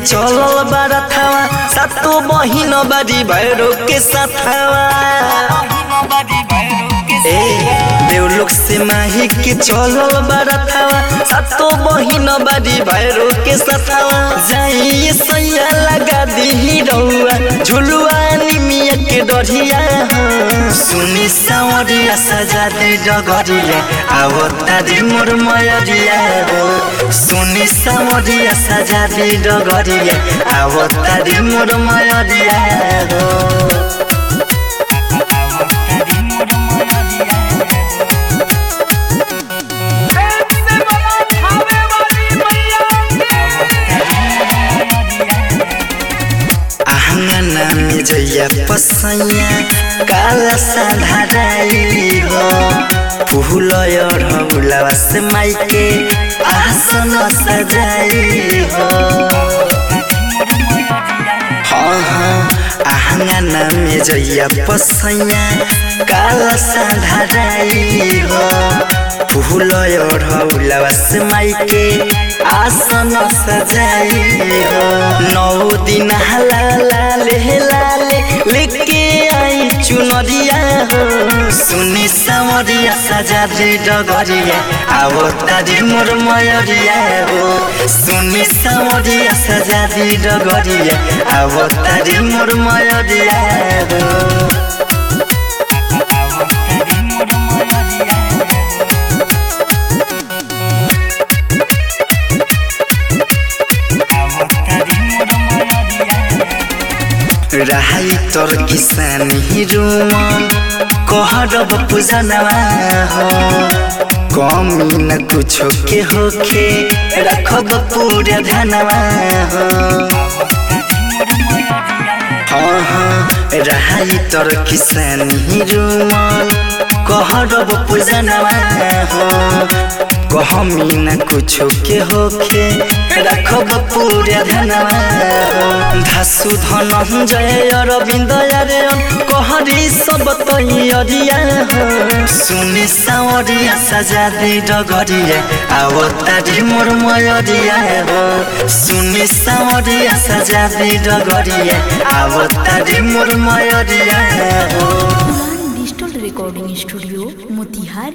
चलल बारथावा सातो बहिन बारी भैरो के साथावा ए देवलोक से माही के चलल बारथावा सातो बहिन बारी भैरो के साथावा जाई सैया लगा दी रउआ झुलुआ निमिया के डरिया सुनी सावरिया सजा दे डगरिया आवता दी मोर मयरिया हो सुनी सावरिया सजा दे डगरिया आवता दी मोर मयरिया हो से बना खावे वाली मैया आंगना में जइया पसैया काला साधाराई हो फूल ढौलवा से माइके आसन सजाई हो हाँ हाँ आंगना में जइया पसैया काला साधाराई हो फूल ढौलवा से माइके आसन सजाई हो नौ दिन हलाला ले लाले लेके आई चुनरिया हो सुनी सामरिया सजा दे डगरिया आवो तारी मोर मयरिया हो सुनी सामरिया सजा दे डगरिया आवो तारी मोर मयरिया हो राई तोर किसान हिरुमन कहरब पूजनवा हो कमी न कुछो के होखे रखब पूरा धनवा हो हाँ हाँ राई तोर किसान हिरुमन कहरब पूजनवा हो कहमी न कुछो के होखे रखब पूरा धनवा धासु धन जय अरविंद यारे कहरी सब तैयरिया हो सुनि सावरिया सजा दे डगरिया आव तारी मोर मयरिया हो सुनि सावरिया सजा दे डगरिया आव तारी मोर मयरिया हो डिजिटल रिकॉर्डिंग स्टूडियो मोतिहारी